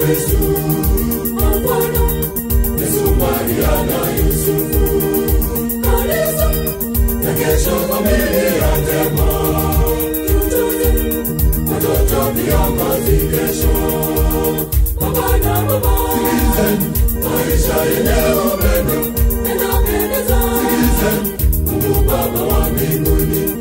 Kristu, kwa Bwana Yesu, Maria na Yusufu, kanisa na kesho familia njema, tutunze watoto viongozi kesho, baba na mama, sikilizeni maisha yenye upendo yanapendeza, sikilizeni Mungu Baba wa mbinguni,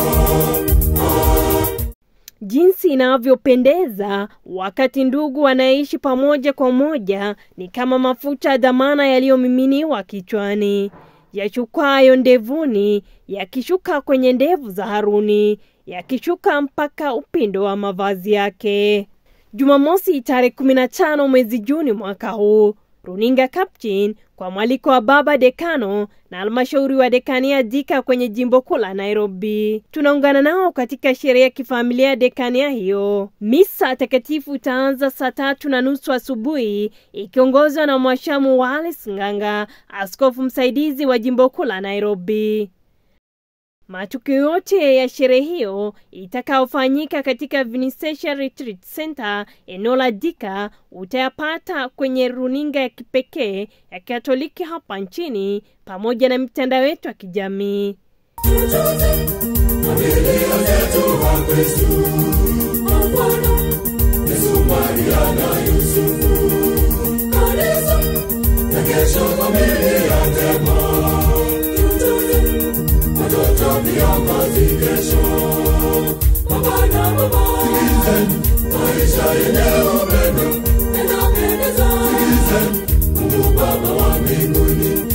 Jinsi inavyopendeza wakati ndugu wanaishi pamoja kwa moja ni kama mafuta ya dhamana yaliyomiminiwa kichwani, yachukwayo ndevuni, yakishuka kwenye ndevu za Haruni, yakishuka mpaka upindo wa mavazi yake. Jumamosi tarehe 15 mwezi Juni mwaka huu, runinga Captain kwa mwaliko wa baba dekano na halmashauri wa dekania Dika kwenye jimbo kuu la Nairobi. Tunaungana nao katika sherehe ya kifamilia ya dekania hiyo. Misa takatifu itaanza saa tatu na nusu asubuhi ikiongozwa na mwashamu Wallace Nganga, askofu msaidizi wa jimbo kuu la Nairobi. Matukio yote ya sherehe hiyo itakayofanyika katika Vinisesha Retreat Center eneo la Dika utayapata kwenye runinga ya kipekee ya Katoliki hapa nchini pamoja na mitandao yetu ya kijamii. tutunze familia zetu wa Kristu, kwa Bwana Yesu, Maria na Yusufu, kanisa na kesho familia njema, tutunze watoto viongozi kesho, baba na mama, sikilizeni maisha yenye upendo yanapendeza, sikilizeni Mungu Baba wa mbinguni,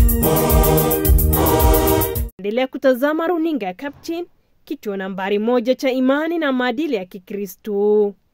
Endelea kutazama runinga ya Captain, kituo nambari moja cha imani na maadili ya Kikristo.